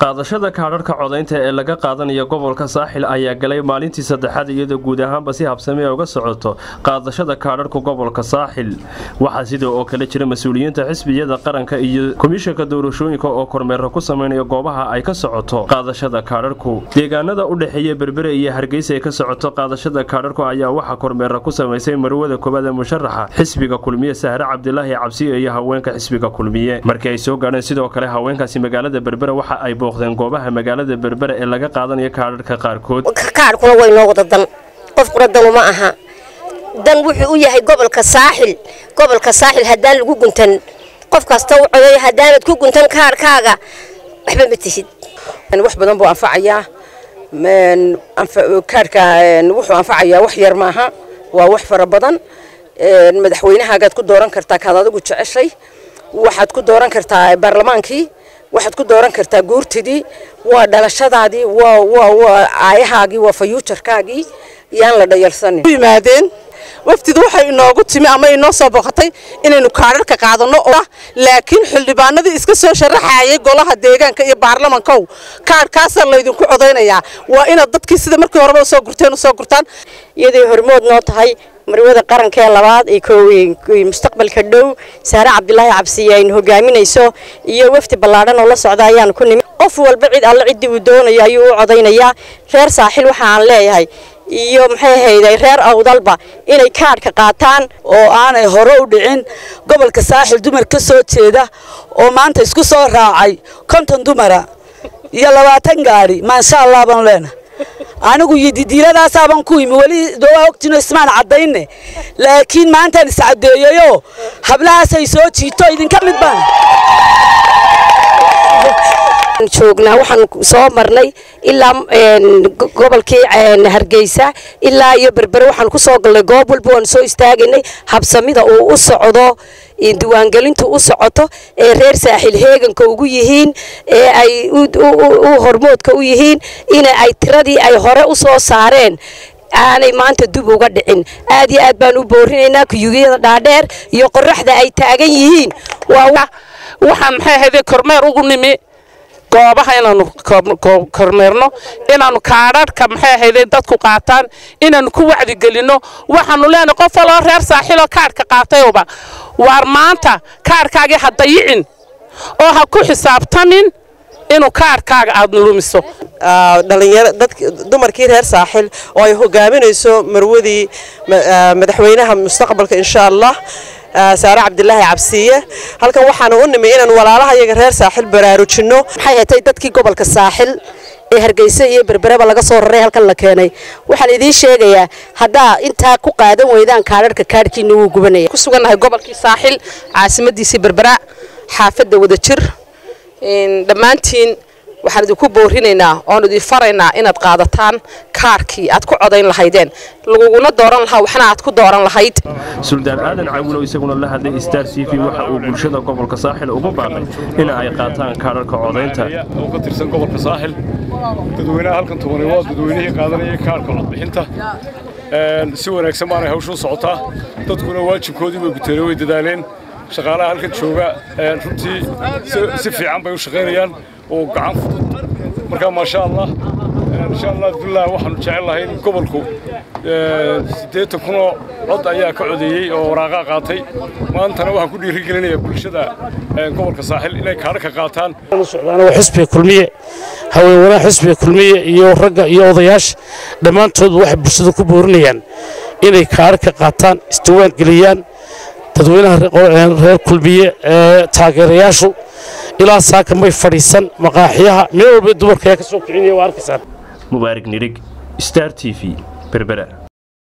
qaadashada kaadharhka codaynta ee laga qaadanayo gobolka saaxil ayaa galay maalintii saddexaad iyadoo guud ahaanba si habsami a uga socoto qaadashada kaadharhka gobolka saaxil waxaa sidoo oo kale jira mas-uuliyiinta xisbiyada qaranka iyo komishanka doorashooyinka oo kormeera ku sameynaya goobaha ay ka socoto qaadashada kaadharhku deegaanada u dhexeeya berbere iyo hargeysa ay ka socoto qaadashada kaadharhku ayaa waxaa kormeera ku samaysay marwada koobaad ee musharaxa xisbiga kulmiye sahre cabdilaahi cabsiyo iyo haweenka xisbiga kulmiye markii ay soo gaadheen sidoo kale haweenkaasi magaalada berbere waxa ay booqdeen goobaha magaalada berbere ee laga qaadanayo kaadharhka qaarkood kaadhkuna way noo wada dan qofkuna dan uma aha dan wuxuu u yahay gobolka saaxil gobolka saaxil haddaan lagu guntan qof kasta u codeeyo haddaanad ku guntan kaadhkaaga waxba ma tihid wax badan buu anfacayaa kaadhka wuxuu anfacayaa wax yar maaha waa wax fara badan madaxweynahaagaad ku dooran kartaa kaad adigu jeceshay waxaad ku dooran kartaa baarlamaankii waxaad ku dooran kartaa guurtidii waa dhalashadaadii waa waa waa aayahaagii waa fayuujarkaagii yaan la dhayalsanin yimaadeen waftidu waxay inoogu timi ama inoo soo booqatay inaynu kaadharka qaadano oo laakiin xildhibaanadii iska soo sharaxayay golaha deegaanka iyo baarlamankow kaadhkaasaa laydinku codaynayaa waa inaad dadkii sida markii horeba usoo gurteen usoo gurtaan iyaday hormood noo tahay marwada qarankee labaad ee mustaqbalka dhow saare cabdilaahi cabsiye aynu hogaaminayso iyo wafdi ballaadhan oo la socda ayaanu ku nimi qof walba cid alle ciddii uu doonayo ayuu u codaynayaa reer saaxil waxa aan leeyahay iyo maxay ahayday reer awdalba inay kaadhka qaataan oo aanay hore u dhicin gobolka saaxil dumar ka soo jeeda oo maanta isku soo raacay konton dumara iyo labaatan gaadhi maasha allah baan leena anigu iyo didiiladaasaabaan ku imi weli dowaa ogtino ismaan caddayne laakiin maantaan iscaddeeyeyoo hablahaasay soo jiito idinka mid baan joognaa waxaan soo marnay ilaa gobolkii hargeysa ilaa iyo berbere waxaan ku soo galnay goob walba waan soo istaagaynay habsamida uu u socdo diiwaangelintu u socoto ee reer saaxil heeganka ugu yihiin ee ay u hormoodka u yihiin in ay tiradii ay hore u soo saareen aanay maanta dub uga dhicin aad iyo aad baan u boorinaynaa kuyugiyada dhaadheer iyo qoraxda ay taagan yihiin waxaan maxay ahayde kormeer ugu nimi goobaha inaanu kormeerno inaanu kaadharhka maxay ahayde dadku qaataan inaanu ku wacdigelinno waxaanu leenahay qof waloo reer saaxiloo kaadhka qaatayuba waar maanta kaadhkaagii ha dayicin oo ha ku xisaabtamin inuu kaadhkaaga aada lumiso dhalinyaro dumarkii reer saaxil oo ay hogaaminayso marwadii madaxweynaha mustaqbalka insha allah saare cabdilaahi cabsiye halkan waxaanu u nimi inaan walaalaha iyaga reer saaxil baraarujinno maxay hatay dadkii gobolka saaxil ee hargeysa iyo berbereba laga soo raray halkan la keenay waxaan idiin sheegayaa haddaa intaa ku qaadan weydaan kaadharhka kaadhkiina wuu gubanaya ku sugannahay gobolkii saaxil caasimadiisii berbera xaafadda wadajir dhammaantiin waxaan idinku boorinaynaa oon idin faraynaa inaad qaadataan kaarkii aad ku codayn lahaydeen laguguna dooran lahaa waxna aad ku dooran lahayd suldaan aadan cawulow isaguna la hadlay star t v waxa uu bulshada gobolka saaxil ugu baaqay in ay qaataan kaadharka codaynta oo ka tirsan gobolka saaxil dadweynaha halkan tubanay waa dadweynihii qaadanayay kaarhka codbixinta si wanaagsan baanay hawshuu socotaa dadkuna waajibkoodii bay guteene way dadaaleen shaqaalaha halkan jooga runtii si fiican bay u shaqaynayaan oo gacan fudud marka maasha allah insha allah billah waxaanu jecel lahay in gobolku siddeetan kunoo cod ayaa ka codeeyey oo waraaqaa qaatay maantana waxaan ku dhiirigelinayaa bulshada gobolka saaxil inay kaadhaka qaataan waa xisbiga kulmiye haweenwanaha xisbiga kulmiye iyo ragga iyo odayaasha dhammaantood waxay bulshada ku boorinayaan inay kaadhaka qaataan isdiwaan geliyaan dadweynaha reer kulmiye ee taageerayaashu ilaa saaka may fadhiisan maqaaxiyaha meel walba dumarka ayaa ka soo kicinaya waa arkaysaan mubaarig nirig star t v berbera